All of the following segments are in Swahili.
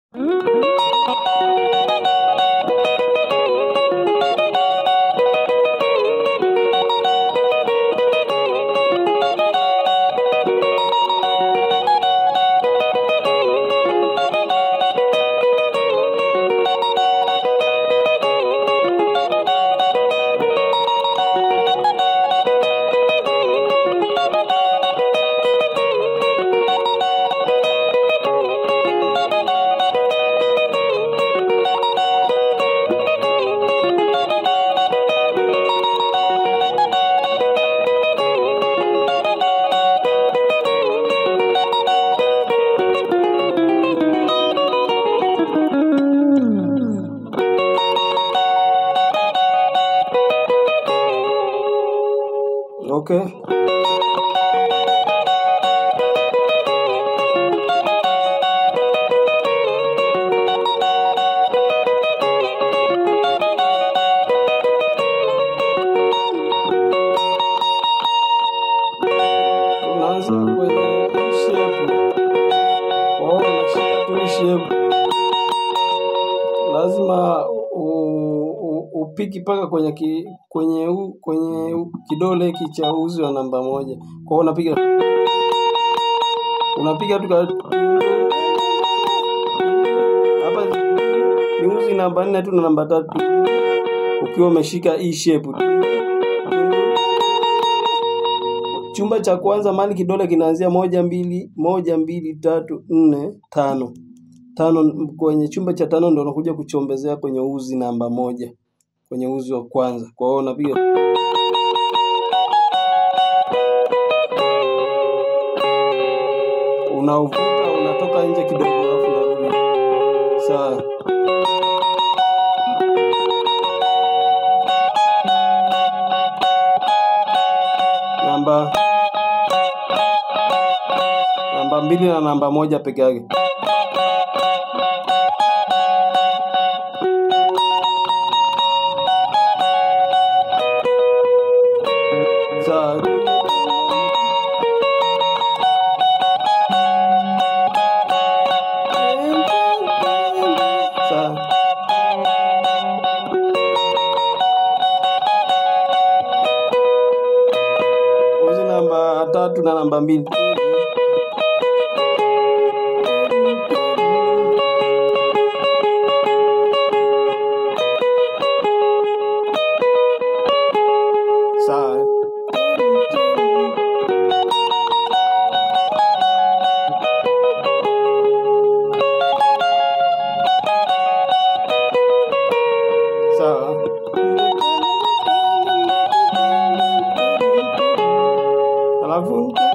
Okay. Tunaanza kwenye shape. Kwa hiyo unashika tu hii shape. Lazima u- u- upiki mpaka kwenye ki, kwenye u, kwenye u, kidole hiki cha uzi wa namba moja. Kwa hiyo unapiga unapiga tu ka- hapa ni uzi namba nne tu na namba tatu ukiwa umeshika hii shape. Chumba cha kwanza mahali kidole kinaanzia moja mbili moja mbili tatu nne tano tano. Kwenye chumba cha tano ndo unakuja kuchombezea kwenye uzi namba moja, kwenye uzi wa kwanza. Kwa hiyo unapiga unauvuta, unatoka nje kidogo, alafu unarudi. Sawa. Namba namba mbili na namba moja peke yake. Sawa. Sawa. Uzi namba tatu na namba mbili. Sawa. Sawa. Alafu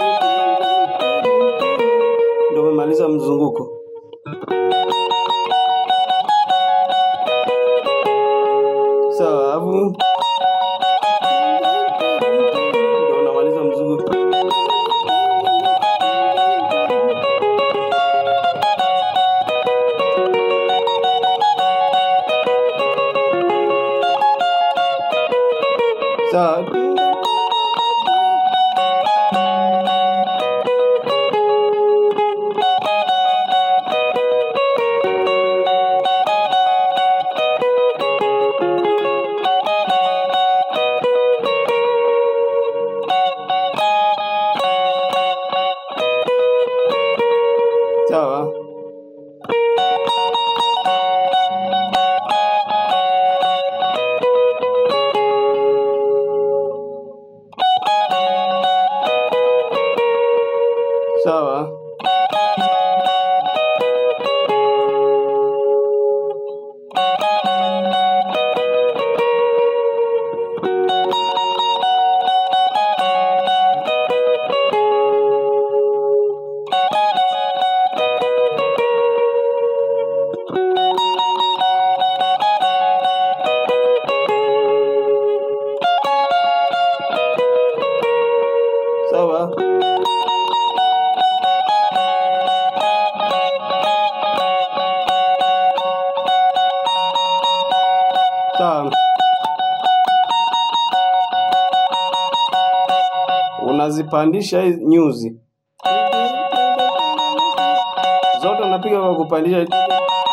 ndio umemaliza mzunguko. Sawa, alafu ndio unamaliza mzunguko. Sawa. Sawa. Sawa. Sawa. Sawa. Unazipandisha hizi nyuzi zote, unapiga kwa kupandisha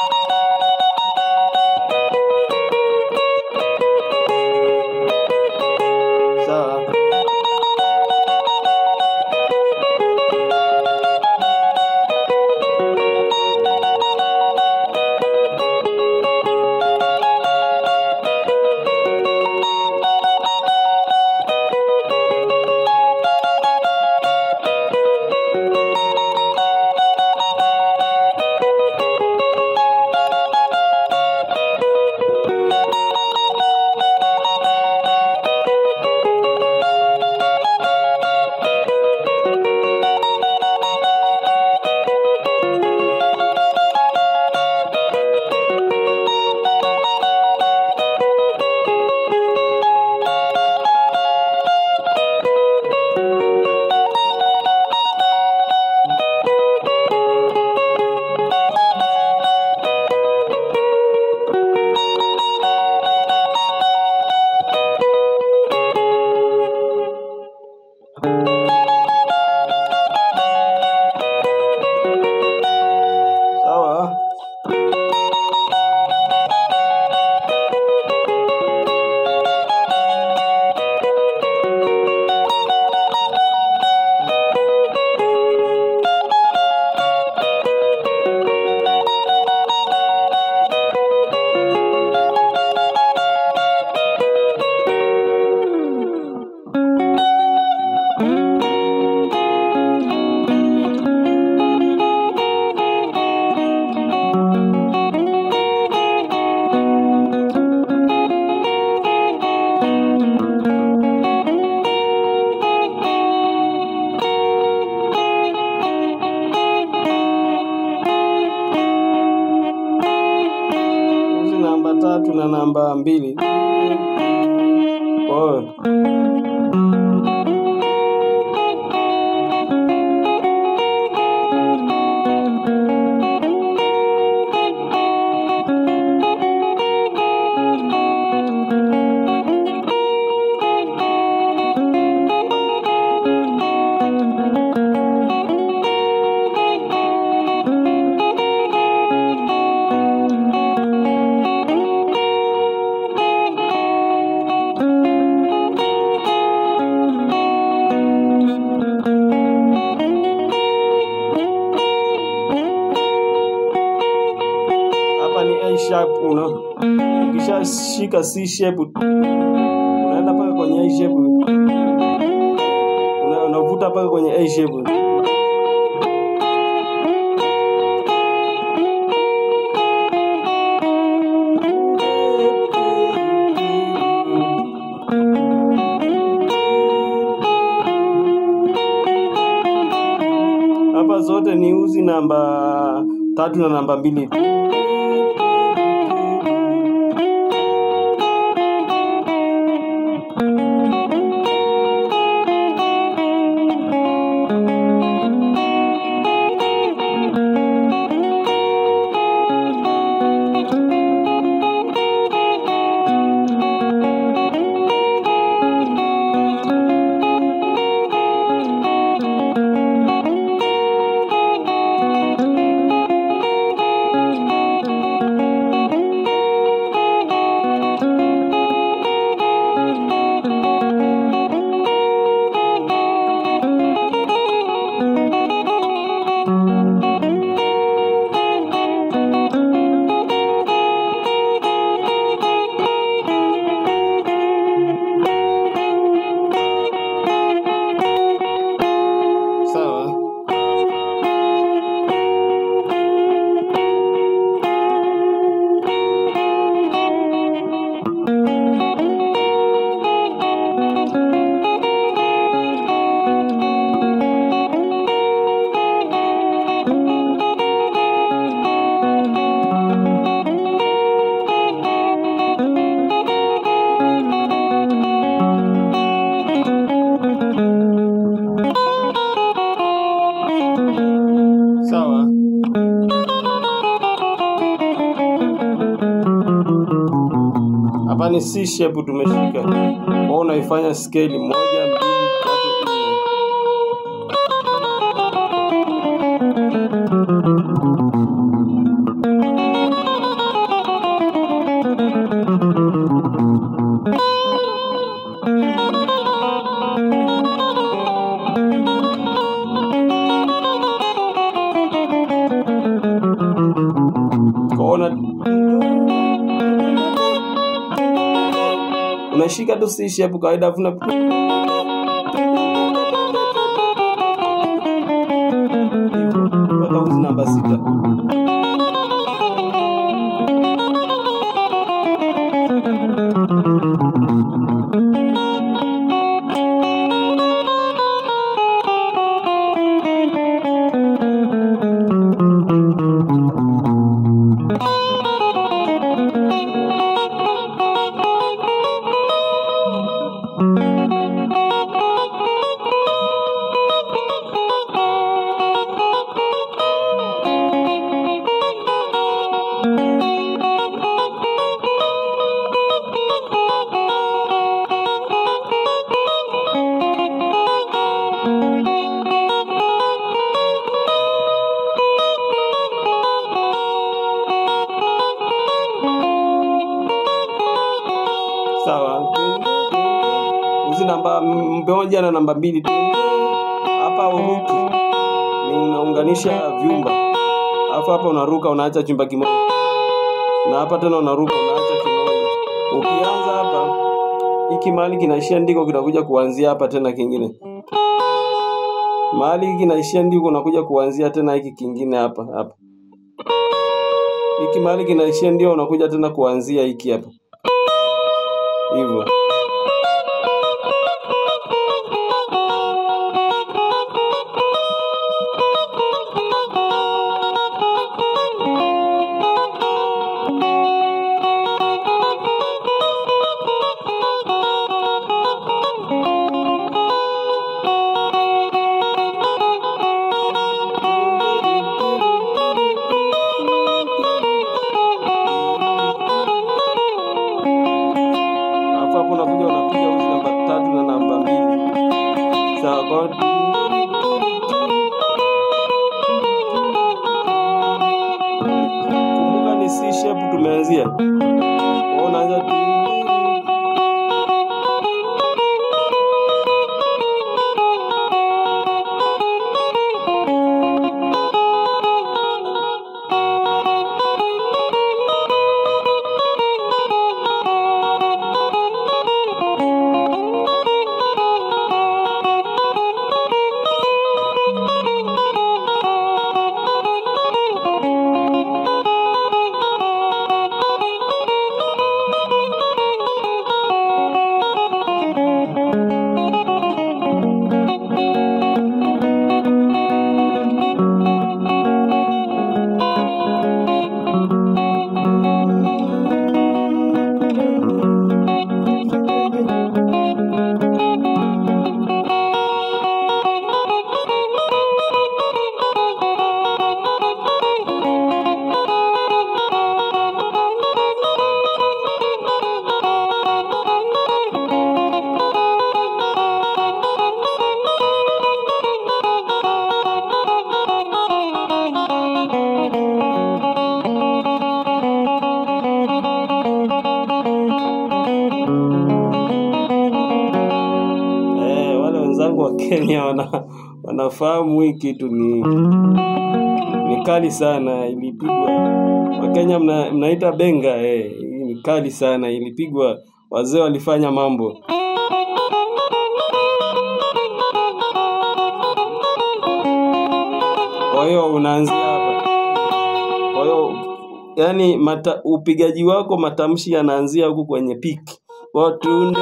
tatu na namba mbili. Kwa hiyo hapa ni A sharp una ukishashika C shape unaenda mpaka kwenye A shape una, unavuta mpaka kwenye A shape hapa zote ni uzi namba tatu na namba mbili sawa sawa hapa ni C shape tumeshika kwao unaifanya scale moja mbili tatu nne kwaona unashika tu C shape kawaida afu una- Hivyo, mpaka uzi namba sita sawa uzi namba moja na namba mbili tu hapa uruki ni unaunganisha vyumba alafu hapa unaruka unaacha chumba kimoja na hapa tena unaruka unaacha kimoja ukianza hapa hiki mahali kinaishia ndiko kinakuja kuanzia hapa tena kingine mahali hiki kinaishia ndiko unakuja kuanzia tena hiki kingine hapa hapa hiki mahali kinaishia ndio unakuja tena kuanzia hiki hapa hivyo imeanzia. Kwa hiyo unaanza tu eh, wale wenzangu wa Kenya wana, wanafahamu hii kitu ni ni kali sana, ilipigwa Wakenya mna, mnaita benga eh, hii ni kali sana, ilipigwa wazee walifanya mambo. Kwa hiyo unaanzia hapa. Kwa hiyo yani mata, upigaji wako matamshi yanaanzia huku kwenye piki. Watunde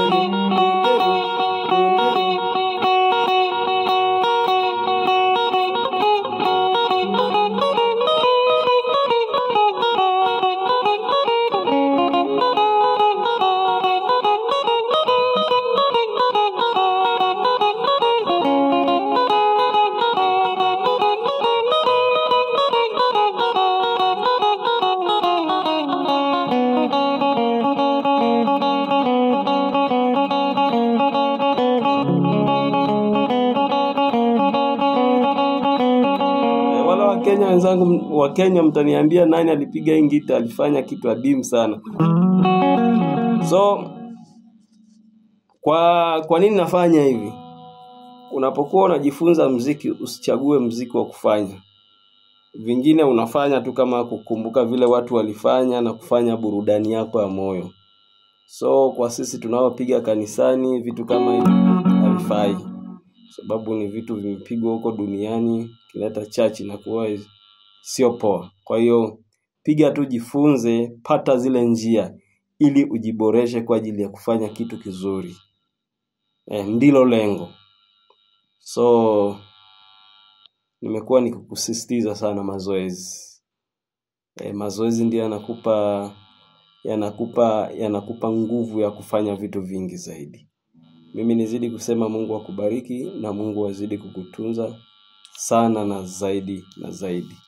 Eh, wala Wakenya wenzangu, Wakenya mtaniambia nani alipiga hii ngita, alifanya kitu adimu sana. So kwa kwa nini nafanya hivi? Unapokuwa unajifunza mziki, usichague mziki wa kufanya. Vingine unafanya tu kama kukumbuka vile watu walifanya na kufanya burudani yako ya moyo. So kwa sisi tunaopiga kanisani, vitu kama hivi havifai, sababu ni vitu vimepigwa huko duniani, kileta church inakuwa sio poa. Kwa hiyo piga tu, jifunze, pata zile njia ili ujiboreshe kwa ajili ya kufanya kitu kizuri. Eh, ndilo lengo. So nimekuwa nikikusisitiza sana mazoezi. Eh, mazoezi ndio yanakupa yanakupa yanakupa nguvu ya kufanya vitu vingi zaidi. Mimi nizidi kusema Mungu akubariki na Mungu azidi kukutunza sana na zaidi na zaidi.